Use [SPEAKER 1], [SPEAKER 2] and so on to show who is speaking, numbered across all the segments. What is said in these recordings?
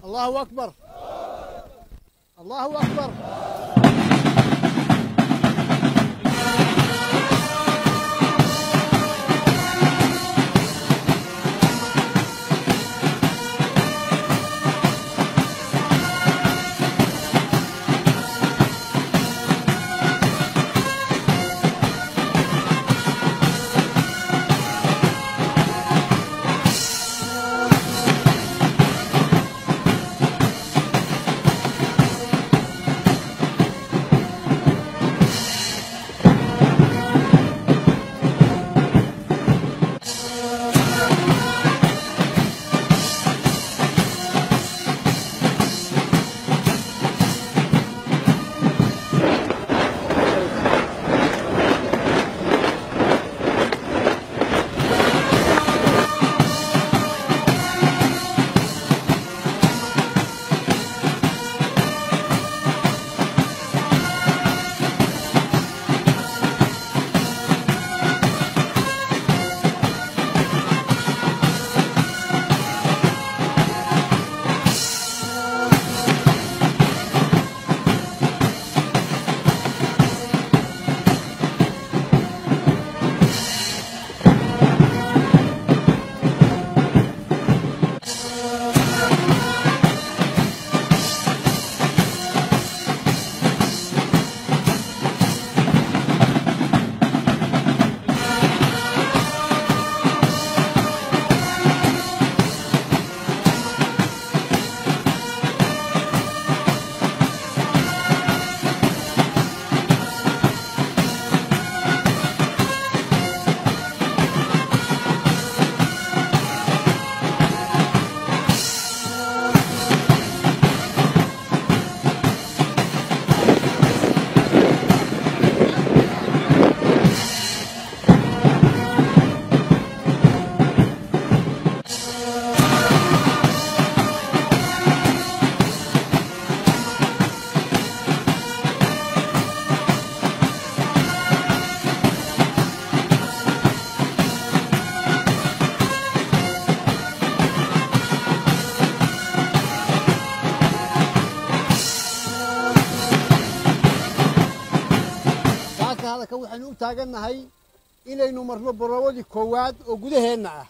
[SPEAKER 1] الله أكبر الله أكبر saaka hadalka waxaynu u taagannahay inaynu marno borowadii koowaad oo gudaheenna ah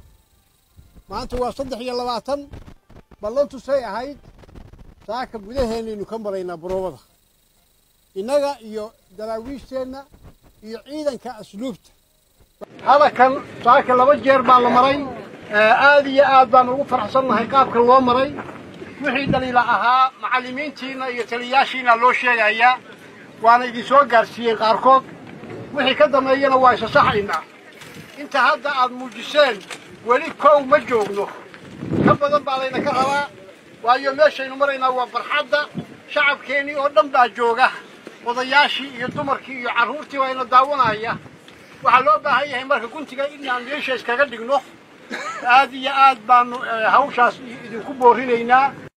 [SPEAKER 1] maanta waa saddex iyo labaatan ballantusay ahayd saaka gudaheennaynu ka maraynaa borowada innaga iyo daraawiishteenna iyo ciidanka asluubta hadalkan saaka laba jeer baa la maray aad iyo aad baan ugu faraxsannahay qaabka loo maray wixii dhaliila ahaa macallimiintiinna iyo taliyayaashiina loo sheegayaa waana idin soo gaarsiiyeen qaarkood wixii ka dambeeyana waa isa saxaynaa inta hadda aad muujiseen weli kow ma joogno ka badan baa layna ka rabaa waayo meeshaynu maraynaa waa barxadda shacabkeennii oo dhan baa jooga odayaashii iyo dumarkii iyo carruurtii waa ina daawanaya waxaa loo baahan yahay marka guntiga inaan meesha iskaga dhigno aad iyo aad baanu hawshaas idinku boorinaynaa